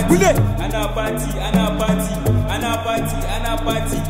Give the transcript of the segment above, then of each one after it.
Gule! Ana party, ana party, ana party, ana party.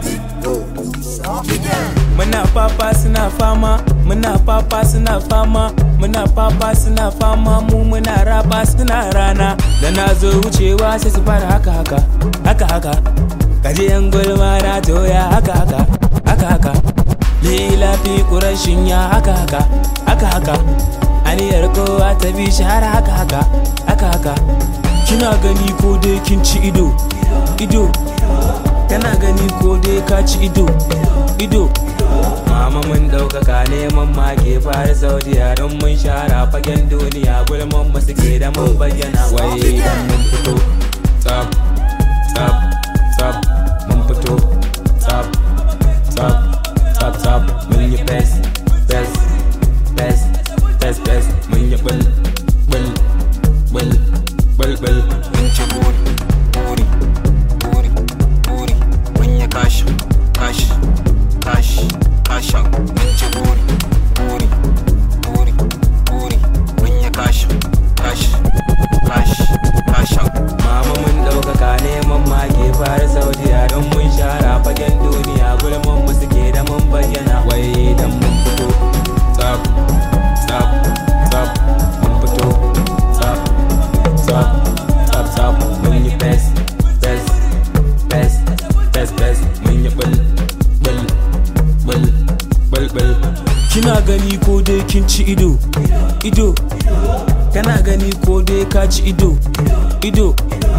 Muna papa suna fama, muna papa suna fama, muna papa suna fama, mu muna raba suna rana. Da na zo wucewa sai su fara haka haka, haka haka. Kaje yan gulma na toya haka haka, haka haka. Lila fi kurashin ya haka haka, haka haka. Aniyar kowa ta bi shi har haka haka, haka haka. Kina gani ko dai kin ci ido, ido. Kana gani ko dai ka ci ido, ido. Mama mun ɗaukaka neman mage fara saudiya don mun shara fagen duniya gulman mu suke da mun bayyana wai dan mun fito tsaf tsaf tsaf mun fito tsaf tsaf tsaf tsaf mun yi best best best best best mun yi bul bul bul bul bul mun ci buri buri buri buri mun yi kashi kashi kashi kashan mun ci buri buri buri buri mun yi kashi kashi kashi kashan Mama mun ɗaukaka neman mage fara saudiya don mun shara fagen duniya gulman mu suke da mun bayyana wai dan mun fito tsaf tsaf tsaf mun fito tsaf tsaf tsaf tsaf mun yi best best best best best mun yi bul bul bul bul bul kina gani ko dai kin ci ido ido kana gani ko dai ka ci ido ido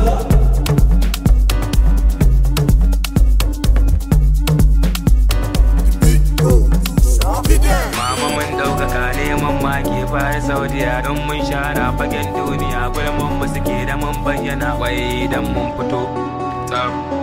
Mama mun ɗaukaka neman mage fara saudiya don mun shara fagen duniya gulman mu suke da mun bayyana wai dan mun fito tsaf